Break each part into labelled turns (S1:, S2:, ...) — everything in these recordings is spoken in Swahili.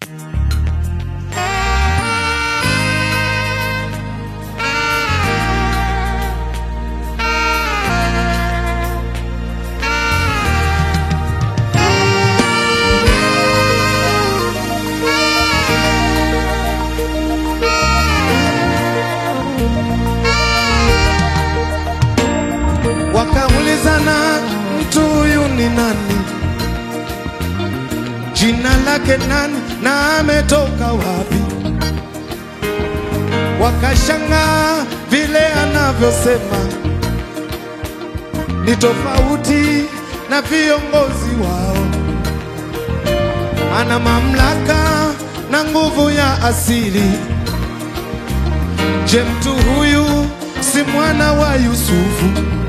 S1: Wakaulizana, mtu huyu ni nani? Jina lake nani na ametoka wapi? Wakashangaa vile anavyosema, ni tofauti na viongozi wao. Ana mamlaka na nguvu ya asili. Je, mtu huyu si mwana wa Yusufu?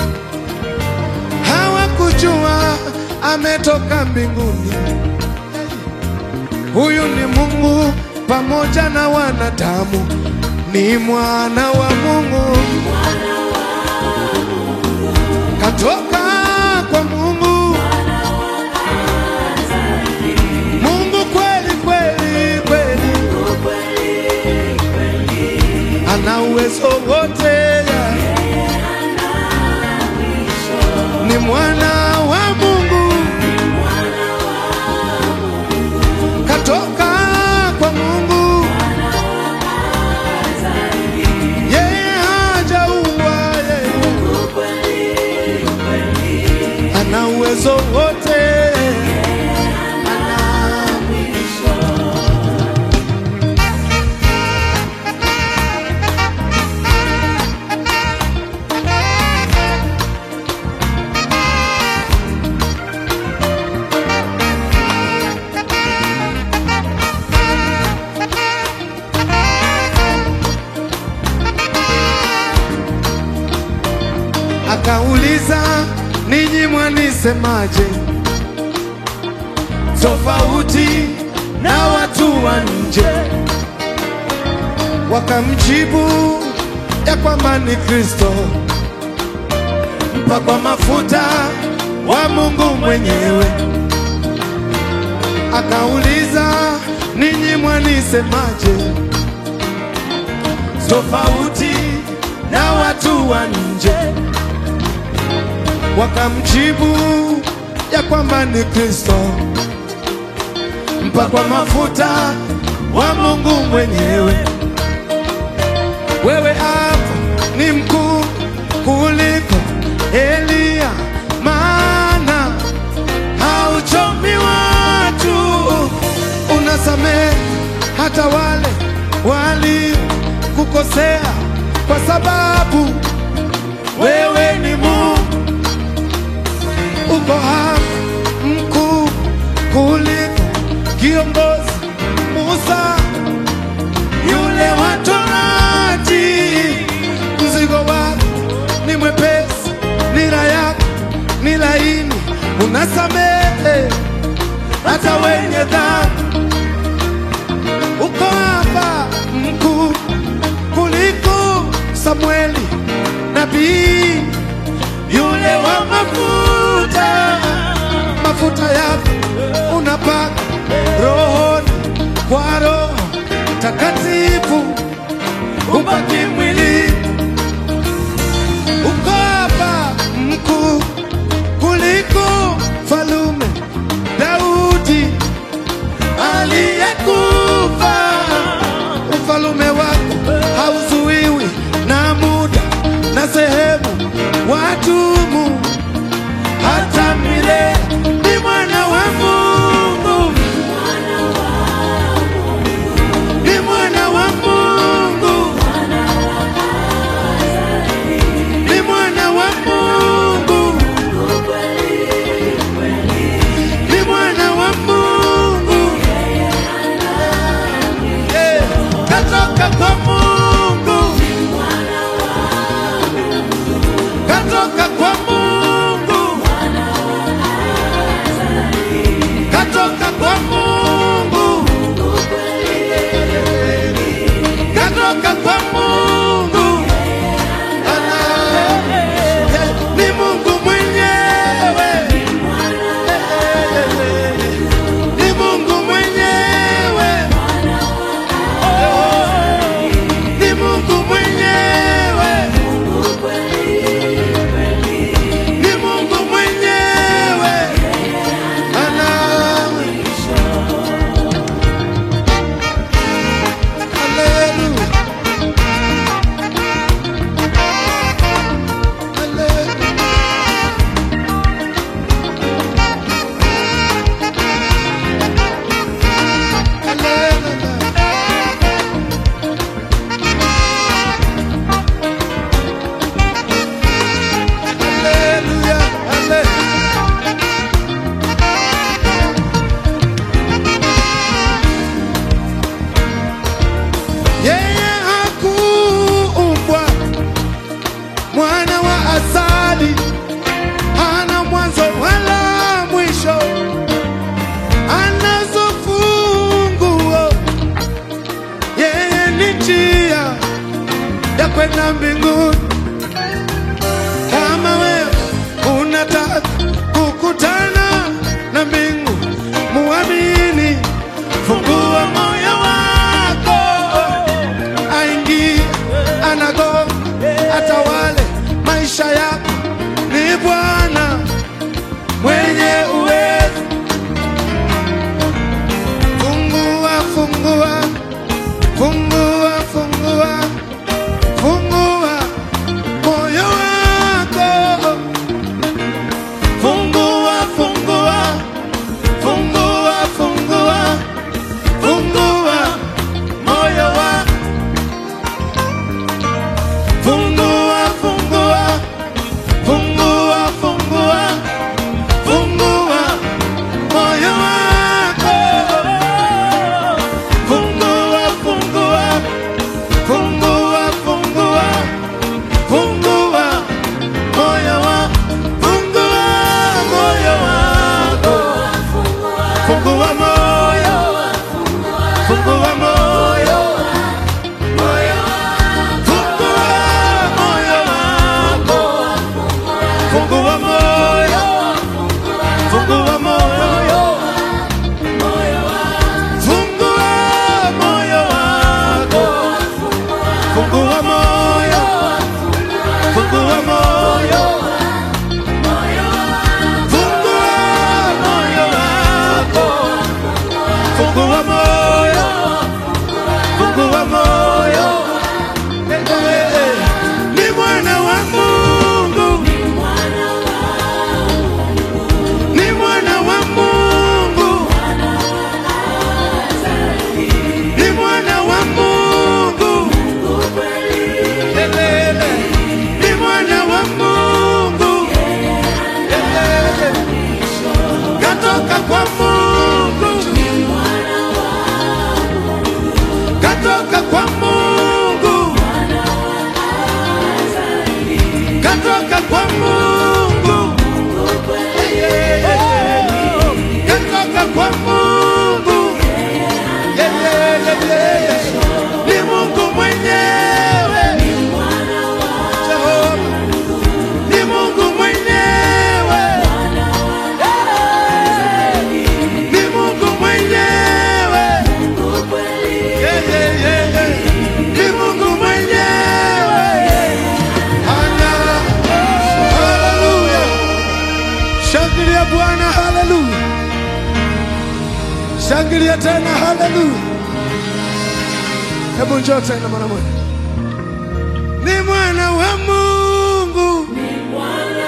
S1: Hawakujua ametoka mbinguni. Huyu ni Mungu pamoja na wanadamu, ni mwana wa Mungu, katoka kwa Mungu, Mungu kweli kweli kweli, ana uwezo wote, ni mwana wa Mungu, katoka kwa Mungu, yeye hajaua, yeye ana uwezo wote, ana Akauliza, ninyi mwanisemaje? Tofauti na watu wa nje. Wakamjibu ya kwamba ni Kristo, mpakwa mafuta wa Mungu mwenyewe. Akauliza, ninyi mwanisemaje? Tofauti na watu wa nje wakamjibu ya kwamba ni Kristo, mpakwa mafuta wa Mungu mwenyewe. Wewe hapa ni mkuu kuliko Eliya, maana hauchomi watu, unasamehe hata wale walikukosea, kwa sababu wewe ni Mungu uko hapa mkuu kuliko kiongozi Musa yule wa Torati. Mzigo wako ni mwepesi, nira yako ni laini, unasamehe hata wenye dhambi. Uko hapa mkuu kuliko Samueli nabii yule wa mafuta, mafuta yako unapaka rohoni kwa Roho Takatifu, ubaki mwili. Uko hapa mkuu kuliko falume Daudi aliyekufa. Ufalume wako hauzuiwi na muda na sehemu, wadumu hata milele. Ni mwana wa Mungu, ni mwana wa Mungu, ni mwana wa Mungu, ni mwana wa Mungu, Eh, katoka kwa Mungu, katoka kwa wa mbinguni. Kama wewe unataka kukutana na mbingu, muamini, fungua moyo wako, aingie, anago, atawale maisha yako. Ni Bwana mwenye uwezo. Fungua, fungua, fungua, fungua, fungua moyo wako. Fungua, fungua, fungua, fungua, fungua moyo wako. Fungua, fungua, fungua, fungua, fungua moyo wako. Fungua, fungua, fungua, fungua, fungua moyo wako. Fungua moyo wako. Fungua moyo. Fungua moyo. Moyo. Fungua moyo wako. Fungua moyo. Fungua moyo. Fungua moyo wako. Fungua moyo. Fungua moyo. Fungua moyo wako. Fungua moyo. Fungua moyo. Eh, eh, eh. Ni mwana wa Mungu. Ni mwana wa Mungu. Ni mwana wa Mungu. Elele. Ni mwana wa Mungu. Elele. Katoka kwa Mungu. Katoka kwa Mungu. Katoka kwa Mungu. Katoka kwa Mungu. Ni Mungu mwenyewe. Jehova. Ni Mungu mwenyewe. Ni Mungu mwenyewe. Yeah, yeah, yeah, yeah. Ni Mungu mwenyewe. Ana. Haleluya. Shangilia Bwana, haleluya. Shangilia tena, haleluya. Hebu njoo tena mara moja. Ni mwana wa Mungu. Ni mwana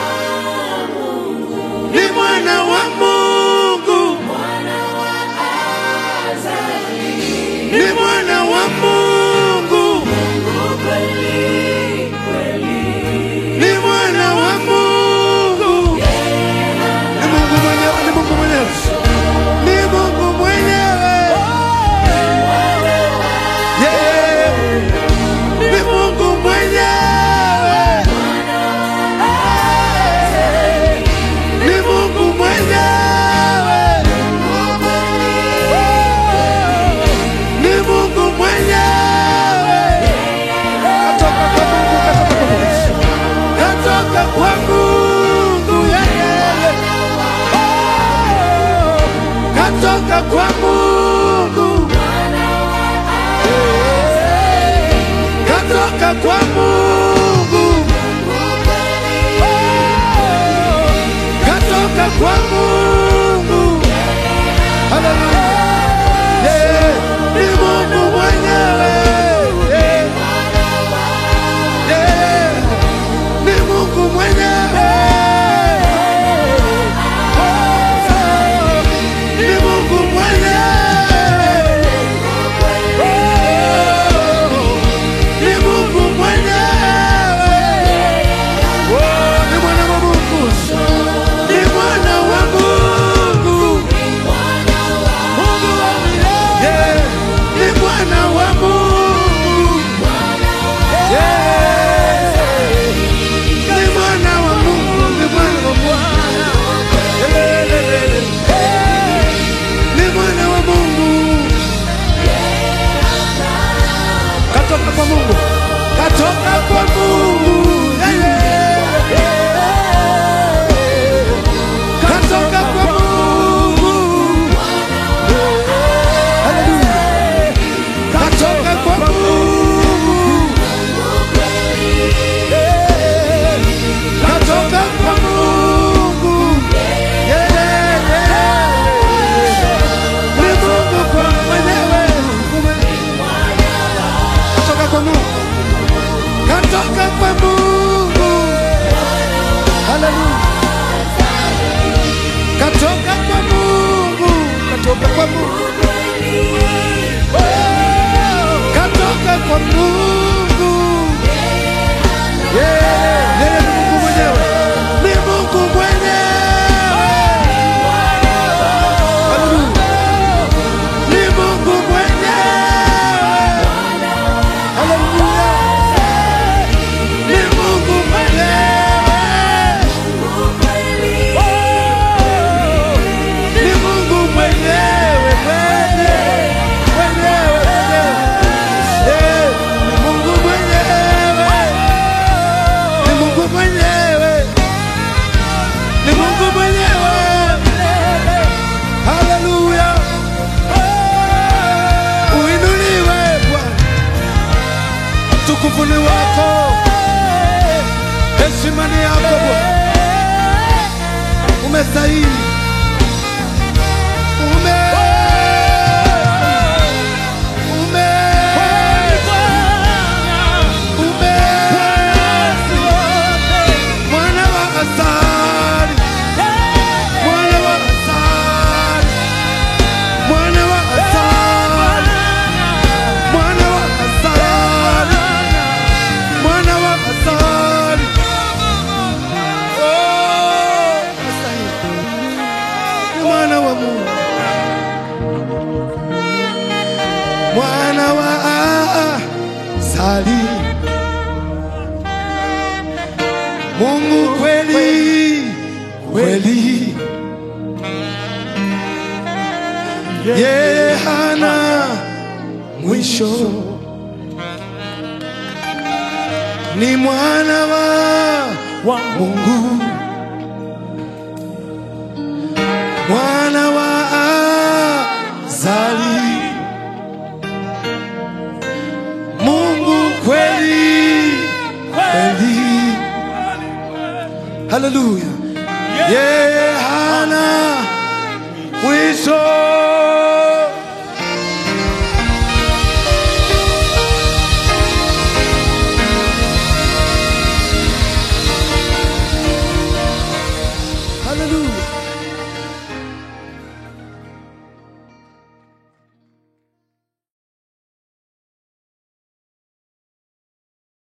S1: wa Mungu. Ni mwana wa Mungu. Ni mwana wa Mungu. Ni Mungu mwenyewe, ni Mungu mwenyewe. Ni Mungu mwenyewe. Yeah. Ni Mungu mwenyewe. Ni Mungu mwenyewe. Ni Mungu mwenyewe. Katoka kwa Mungu, katoka kwa Mungu. Katoka kwa Mungu, yeah, yeah, yeah. Oh, Katoka kwa Mungu. Katoka kwa Mungu. Oh, Katoka kwa Mungu. Haleluya. Yeah, ni Mungu mwenyewe. Yeah. Yeah, ni Mungu mwenyewe. Oh, ni Mungu mwenyewe. Oh, ni Mungu mwenyewe. Oh, ni mwana wa Mungu. Ni mwana wa Mungu. Mungu, katoka kwa Mungu. Yeah, yeye ni Mungu mwenyewe, ni Mungu mwenyewe. Haleluya. Ni Mungu mwenyewe. Haleluya. Ni Mungu mwenyewe. Ni Mungu mwenyewe, mwenyewe, mwenyewe, mwenyewe. Eh, ni Mungu mwenyewe. Ni Mungu mwenyewe. Ni Mungu mwenyewe. Haleluya. Uinuliwe Bwana. Utukufu ni wako. Heshima ni yako Bwana. Umestahili. Ume Ume Ume Mwana wa asali Mwana wa asali Mwana wa asali Mwana wa asali Mwana wa asali Oh, unastahili. Ni mwana wa Mungu mwana wa asali Mungu kweli kweli yeye hana mwisho ni mwana wa Mungu mwana wa azali Mungu kweli kweli haleluya yeye hana